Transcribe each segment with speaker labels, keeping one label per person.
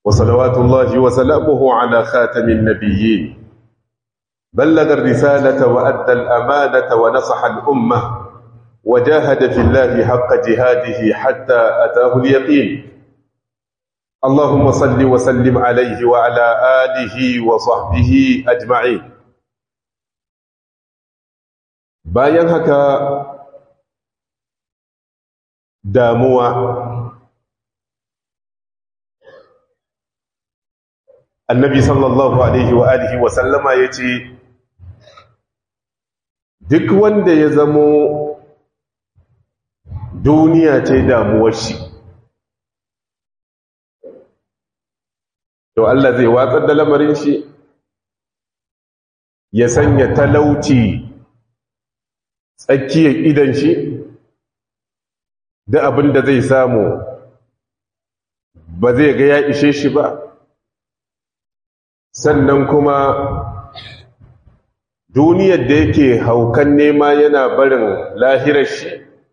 Speaker 1: وصلوات الله وسلامه على خاتم النبيين بلغ الرسالة وأدى الأمانة ونصح الأمة وجاهد في الله حق جهاده حتى أتاه اليقين اللهم صل وسلم عليه وعلى آله وصحبه أجمعين bayan haka damuwa annabi sallallahu alaihi wa alihi wa sallama ya ce duk wanda ya zamo duniya ce damuwar shi to Allah zai watsar da lamarin shi ya sanya talauci tsakiyar idan shi da abin da zai samu ba zai ga ya ishe shi ba sannan kuma duniyar da yake haukan nema yana barin lahirar shi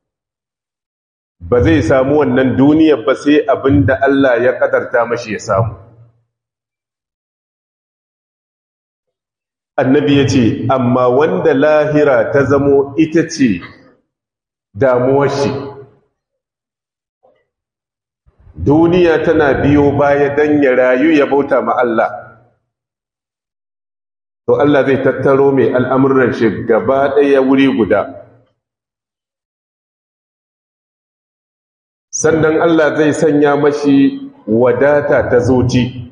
Speaker 1: ba zai samu wannan duniyar ba sai abin da Allah ya kadarta mashi ya samu annabi ya ce amma wanda lahira ta zamo ita ce damuwar shi duniya tana biyo baya don ya rayu ya bauta ma Allah to Allah zai tattaro mai al'amuran shi gaba ɗaya wuri guda sannan Allah zai sanya mashi wadata ta zoci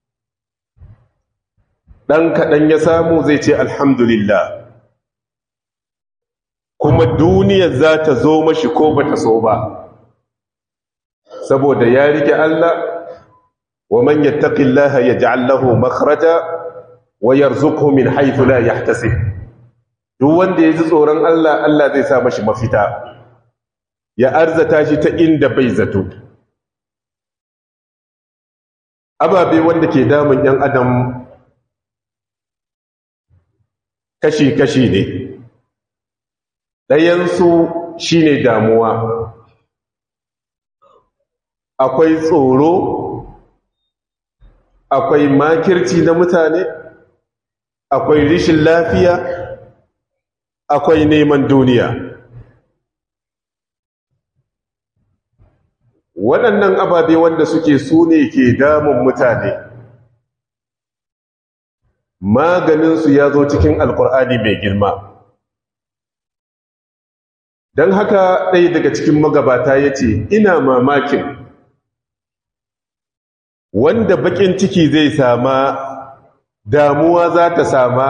Speaker 1: ɗan kaɗan ya samu zai ce alhamdulillah kuma duniyar za ta zo mashi ko ba ta so ba saboda ya rike Allah wa man yattaqillaha yaj'al lahu makhraja wa yarzuqhu min haythu la yahtasib duk wanda ya ji tsoron Allah Allah zai sa mashi mafita ya arzata shi ta inda bai zato ababe wanda ke damun yan adam kashi-kashi ne ɗayansu shi ne damuwa akwai tsoro akwai makirci na mutane akwai rishin lafiya akwai neman duniya waɗannan ababe wanda suke su ne ke damun mutane maganinsu ya zo cikin alkur'ani mai girma don haka ɗaya daga cikin magabata ya ce ina mamakin wanda bakin ciki zai sama damuwa za ta sama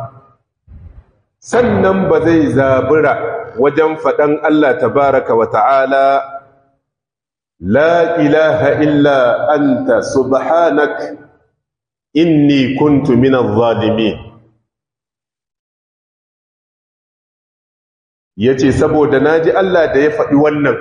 Speaker 1: sannan ba zai zabura wajen faɗan Allah tabaraka wa ta'ala la ilaha illa anta subhanak inni kuntu minaz zalimin yace saboda naji Allah da ya faɗi wannan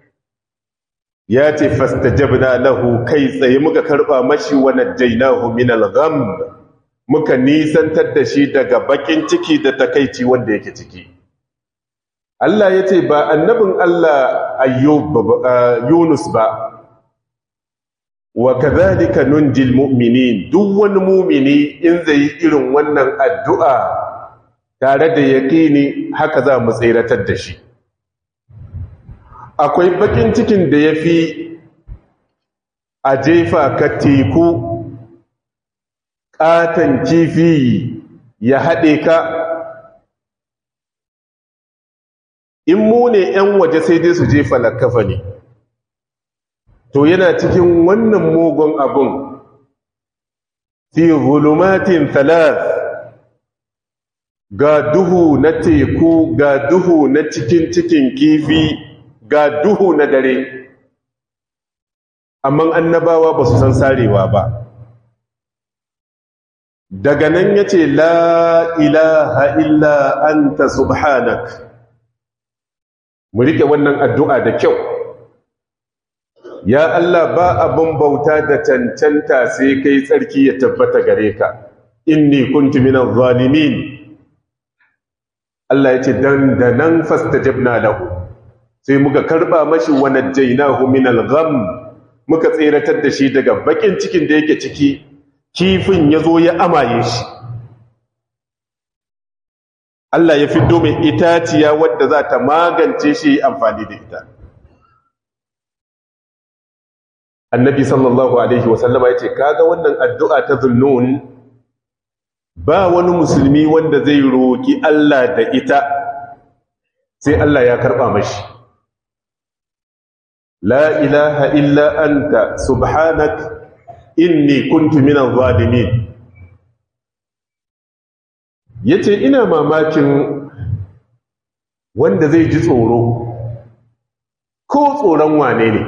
Speaker 1: yace fastajabna lahu kai tsaye muka karba mashi wa najjaynahu minal gham muka nisantar da shi daga bakin ciki da takeici wanda yake ciki Allah yace ba annabin Allah ayyub Yunus ba wa kadhalika nunjil mu'minin duk wani mu'mini in zai irin wannan addu'a tare da yaqini haka za mu tsiratar da shi akwai bakin cikin da yafi a jefa ka teku katan kifi ya haɗe ka in mu ne 'yan waje sai dai su jefa lakafa ne to yana cikin wannan mugun abun fi zulumatin thalath ga duhu na teku ga duhu na cikin cikin kifi ga duhu na dare amma annabawa ba su san sarewa ba daga nan ya ce la ilaha illa anta subhanak mu rike wannan addu'a da kyau ya Allah ba abin bauta da cancanta sai kai tsarki ya tabbata gare ka inni kuntu minaz zalimin Allah ya ce dan da nan fastajabna lahu sai muka karba mashi wa najjaynahu minal gham muka tseratar da shi daga bakin cikin da yake ciki kifin ya zo ya amaye shi Allah ya fiddo mai itaciya wadda za ta magance shi amfani da ita annabi sallallahu alaihi wasallama ya ce kaga wannan addu'a ta zunnun ba wani musulmi wanda zai roƙi Allah da ita sai Allah ya karɓa mashi la ilaha illa anta subhanak inni kuntu minaz zalimin yace ina mamakin wanda zai ji tsoro ko tsoron wane ne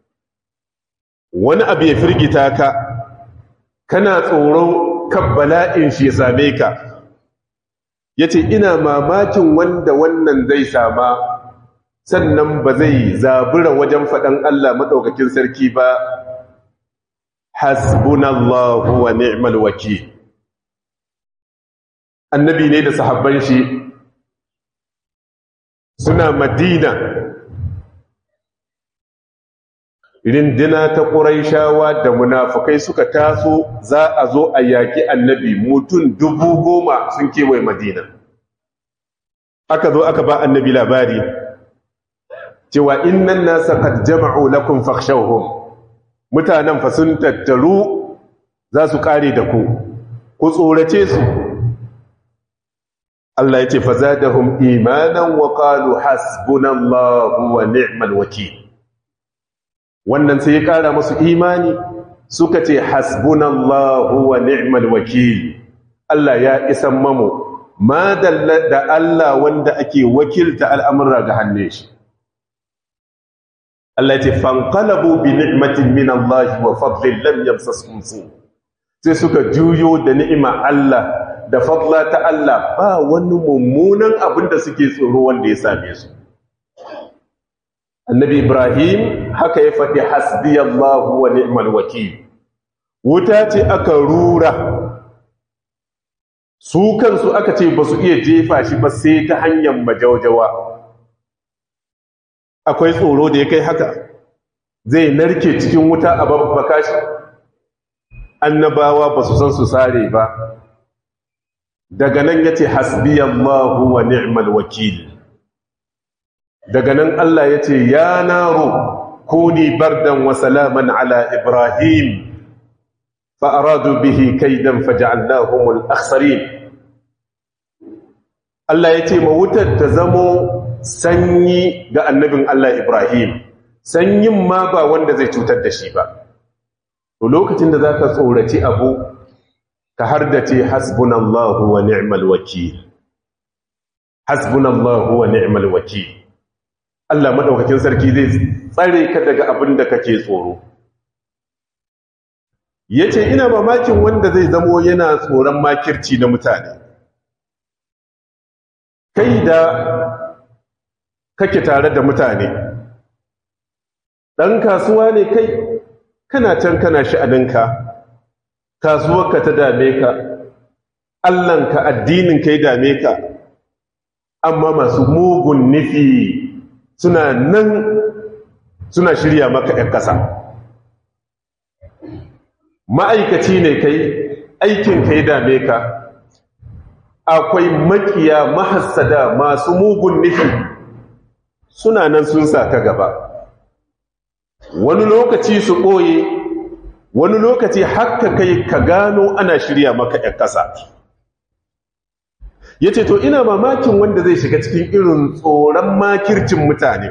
Speaker 1: wani abu ya firgita ka kana tsoro kan bala'in shi ya same ka yace ina mamakin wanda wannan zai sama sannan ba zai zabura wajen faɗan Allah maɗaukakin sarki ba hasbunallahu wa ni'mal wakil annabi ne da sahabban shi suna madina rindina ta ƙuraishawa da munafukai suka taso za a zo a yaƙi annabi mutum dubu goma sun kewaye madina aka zo aka ba annabi labari cewa innan nasa qad jama'u lakum fakhshawhum mutanen fa sun tattaru za su kare da ku ku tsorace su Allah yace fazadahum imanan wa qalu hasbunallahu wa ni'mal wakeel wannan sai ya kara musu imani suka ce hasbunallahu wa ni'mal wakeel Allah ya isan mamu ma da Allah wanda ake wakilta al'amura ga hannun shi Allah ce fanqalabu bi ni'matin min Allah wa fadlin lam yamsaskum su sai suka juyo da ni'ima Allah da fadla ta Allah ba wani mummunan abin da suke tsoro wanda ya same su Annabi Ibrahim haka ya faɗi hasbiyallahu wa ni'mal wakil wuta ce aka rura su kansu aka ce ba su iya jefa shi ba sai ta hanyar majaujawa akwai tsoro da ya kai haka zai narke cikin wuta a babbaka shi annabawa ba su san su sare ba daga nan ya ce hasbiyallahu wa ni'mal wakil daga nan Allah ya ce ya naro kuni bardan wa salaman ala ibrahim fa'aradu bihi kaidan faja'alnahumul akhsarin Allah ya ce ma wutar ta zamo sanyi ga annabin Allah Ibrahim sanyin ma ba wanda zai cutar da shi ba to lokacin da zaka tsoraci abu ka hardace hasbunallahu wa ni'mal wakil hasbunallahu wa ni'mal wakil Allah madaukakin sarki zai tsare ka daga abin da kake tsoro yace ina mamakin wanda zai zamo yana tsoron makirci na mutane kai da kake tare da mutane ɗan kasuwa ne kai kana can kana sha'aninka kasuwarka ta dame ka allanka addininka ya dame ka amma masu mugun nufi suna nan suna shirya maka ‘yan ƙasa ma'aikaci ne kai aikinka ya dame ka akwai makiya mahassada masu mugun nufi suna nan sun sa ka gaba wani lokaci su ɓoye wani lokaci haka kai ka gano ana shirya maka ‘yan ƙasa ya ce to ina mamakin wanda zai shiga cikin irin tsoron makircin mutane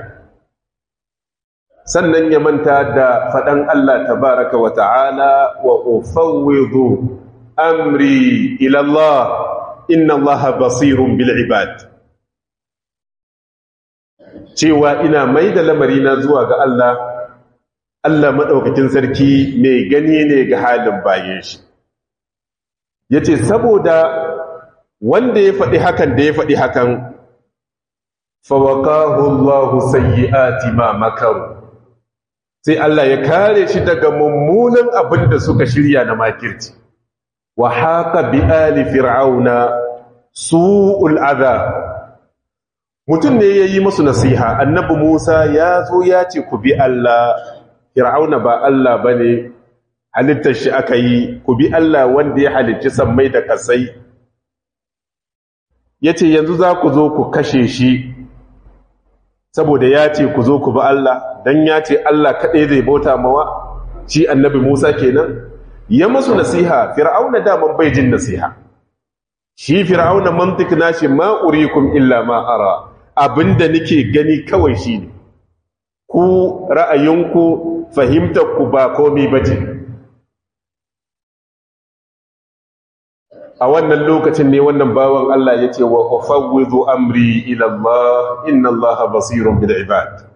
Speaker 1: sannan ya manta da faɗan Allah tabaraka wa ta'ala wa ufawwidu amri ilallah inna Allah basirun bil ibad cewa ina mai da lamarina zuwa ga Allah Allah maɗaukakin sarki mai gani ne ga halin bayan shi ya ce saboda wanda ya faɗi hakan da ya faɗi hakan fawakahu Allahu sayyi'ati ma makaru sai Allah ya kare shi daga mummunan abin da suka shirya na makirci wa haka bi ali fir'auna su'ul adha mutum ne yayi musu nasiha annabi Musa ya zo ya ce ku bi Allah fir'auna ba Allah bane halittar shi aka yi ku bi Allah wanda ya halicci sammai da kasai yace yanzu za ku zo ku kashe shi saboda ya ce ku zo ku bi Allah dan ya ce Allah kaɗai zai bauta mawa shi annabi Musa kenan ya musu nasiha fir'auna daman bai jin nasiha shi fir'auna mantik nashi ma urikum illa ma ara abinda nake gani kawai shine ku ra'ayinku fahimtar ku ba komai bace a wannan lokacin ne wannan bawan Allah yace wa ufawwidu amri ila Allah inna Allah basirun bil ibad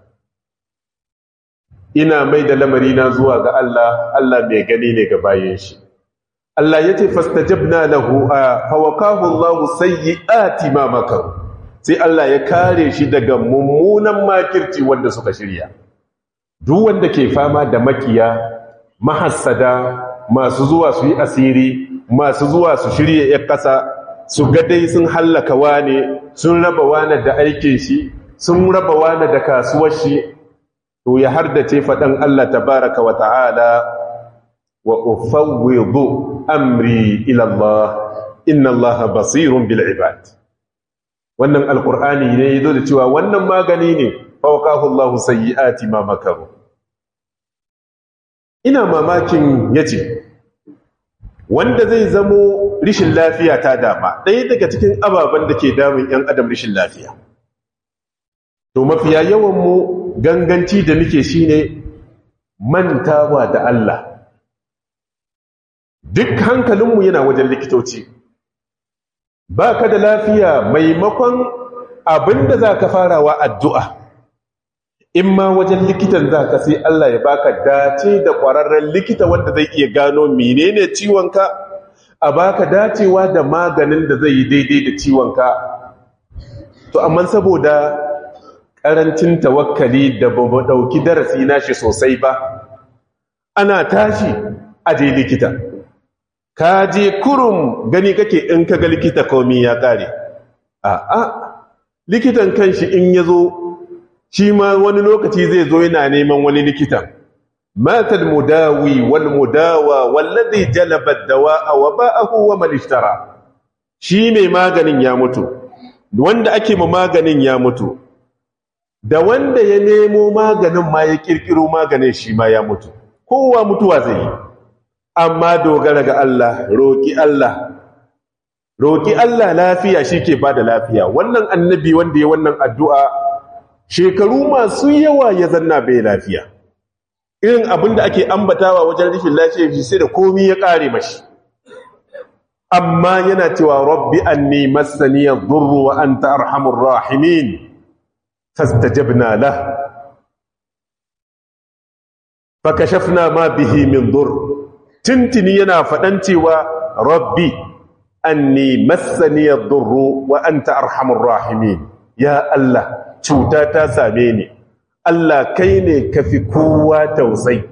Speaker 1: ina mai da lamarina zuwa ga Allah Allah mai gani ne ga bayan shi Allah ya ce fastajabna lahu a fawakahu Allah sayyi'ati ma makaru sai Allah ya kare shi daga mummunan makirci wanda suka shirya duk wanda ke fama da makiya mahassada masu zuwa su yi asiri masu zuwa su shirya ya kasa su ga dai sun hallaka wane sun raba wane da aikin shi sun raba wane da kasuwar shi to ya hardace faɗan Allah tabaraka wa ta'ala wa ufawwidu amri ila Allah inna Allah basirun bil ibad wannan alqur'ani ne yazo da cewa wannan magani ne fawqahu Allah sayyiati ma makaru ina mamakin yace wanda zai zamo rishin lafiya ta dama ɗaya daga cikin ababen da ke damun 'yan adam rishin lafiya to mafiya yawan mu ganganci da muke shine mantawa da Allah duk hankalinmu yana wajen likitoci ba ka da lafiya maimakon abinda za ka farawa addu'a in ma wajen likitan za ka sai Allah ya baka dace da ƙwararren likita wanda zai iya gano menene ciwonka a baka dacewa da maganin da zai yi daidai da ciwonka to amma saboda ƙarancin tawakkali da ba ɗauki darasi nashi sosai ba ana tashi a je likita ka je kurum gani kake in ka ga likita komi ya ƙare a'a likitan kanshi in ya zo shi ma wani lokaci zai zo yana neman wani likitan matal mudawi wal mudawa wallazi jalaba dawa'a wa ba'ahu wa man ishtara shi mai maganin ya mutu wanda ake ma maganin ya mutu da wanda ya nemo maganin ma ya kirkiro maganin shi ma ya mutu kowa mutuwa zai yi amma dogara ga Allah roki Allah roki Allah lafiya shike bada lafiya wannan annabi wanda ya wannan addu'a shekaru masu yawa ya zanna bai lafiya irin abin da ake ambatawa wajen rashin lafiya shi sai da komi ya kare mashi amma yana cewa rabbi anni massani yadhurru wa anta arhamur rahimin fastajabna lah fakashafna ma bihi min dur tintini yana fadan cewa rabbi anni massani yadhurru wa anta arhamur rahimin ya allah cuta ta same ni Allah kai ne ka fi kowa tausai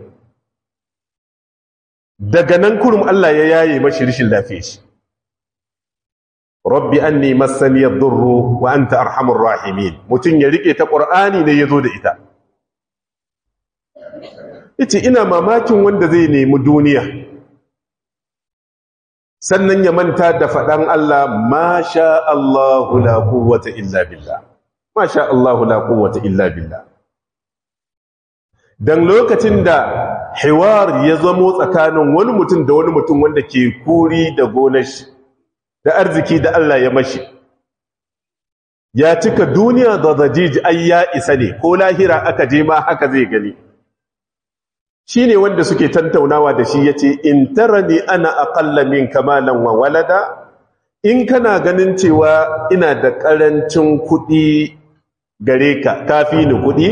Speaker 1: daga nan kurum Allah ya yaye mashi rishin lafiya shi rabbi anni massani yadurru wa anta arhamur rahimin mutun ya rike ta qur'ani ne yazo da ita yace ina mamakin wanda zai nemi duniya sannan ya manta da fadan Allah ma sha Allahu la quwwata illa billah masha Allahu la quwwata illa billah dan lokacin da hiwar ya zamo tsakanin wani mutum da wani mutum wanda ke kuri da gonar shi da arziki da Allah ya mashi ya cika duniya da zajiji ai ya isa ne ko lahira aka je ma haka zai gani shine wanda suke tantaunawa da shi yace in tarani ana aqalla min kamalan wa walada in kana ganin cewa ina da karancin kuɗi gare ka kafi ni kuɗi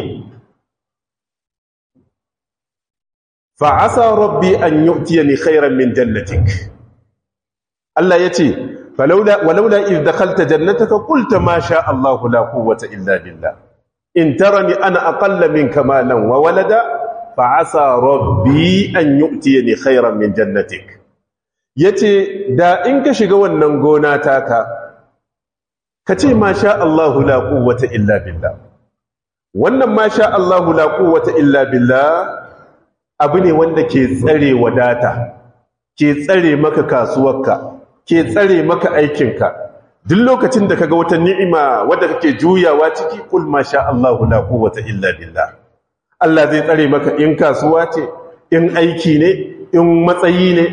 Speaker 1: fa'asa rabbi an yu'tiyani khairan min jannatik Allah yace falawla walawla idh dakhalta jannataka qulta ma sha Allah la quwwata illa billah in tarani ana aqalla minka malan wa walada fa'asa rabbi an yu'tiyani khairan min jannatik yace da in ka shiga wannan gona taka ka ce ma sha Allahu la quwwata illa billah wannan ma sha Allahu la quwwata illa billah abu ne wanda ke tsare wadata ke tsare maka kasuwarka ke tsare maka aikinka duk lokacin da kaga wata ni'ima wadda kake juyawa ciki kul masha Allahu la quwwata illa billah Allah zai tsare maka in kasuwa ce in aiki ne in matsayi ne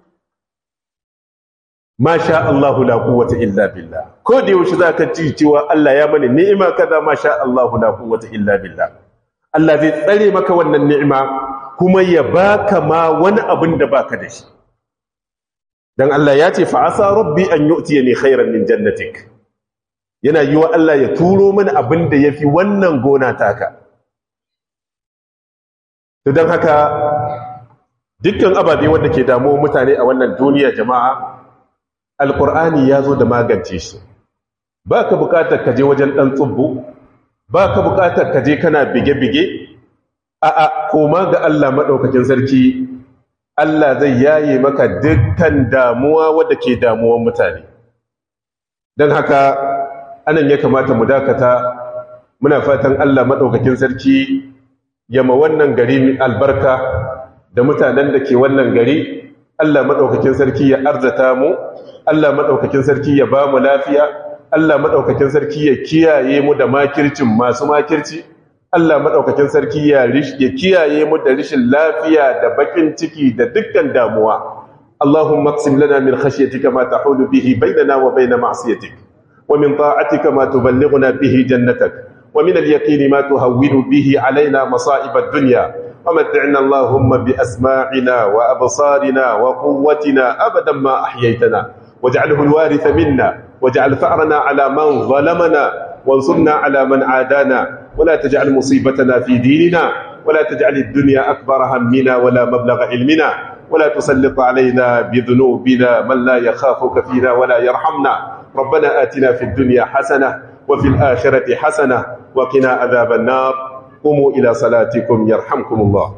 Speaker 1: masha Allahu la quwwata illa billah ko da yaushe zaka ji cewa Allah ya mani ni'ima kaza masha Allahu la quwwata illa billah Allah zai tsare maka wannan ni'ima kuma ya baka ma wani abin da baka da shi dan Allah ya ce fa asa rabbi an yu'tiyani khairan min jannatik yana yiwa Allah ya turo mani abin da yafi wannan gona taka to dan haka dukkan ababe wanda ke damuwa mutane a wannan duniya jama'a alqur'ani ya zo da magance shi baka bukatar ka je wajen dan tsubbu baka bukatar ka je kana bige-bige a'a koma ga Allah madaukakin sarki Allah zai yaye maka dukkan damuwa wadda ke damuwan mutane don haka anan ya kamata mu dakata muna fatan Allah madaukakin sarki yama wannan gari albarka da mutanen da ke wannan gari Allah madaukakin sarki ya arzata mu Allah madaukakin sarki ya ba mu lafiya Allah madaukakin sarki ya kiyaye mu da makircin masu makirci Allah madaukakin sarki ya ya kiyaye mu da rishin lafiya da bakin ciki da dukkan damuwa Allahumma aqsim lana min khashyatika ma tahulu bihi bainana wa bain ma'siyatik wa min ta'atika ma tuballighuna bihi jannatak wa min al-yaqini ma tuhawwinu bihi alaina masa'ib ad-dunya ومتعنا اللهم بأسماعنا وأبصارنا وقوتنا أبدا ما أحييتنا واجعله الوارث منا واجعل ثأرنا على من ظلمنا وانصرنا على من عادانا ولا تجعل مصيبتنا في ديننا ولا تجعل الدنيا أكبر همنا ولا مبلغ علمنا ولا تسلط علينا بذنوبنا من لا يخافك فينا ولا يرحمنا ربنا آتنا في الدنيا حسنة وفي الآخرة حسنة وقنا عذاب النار قوموا إلى صلاتكم يرحمكم الله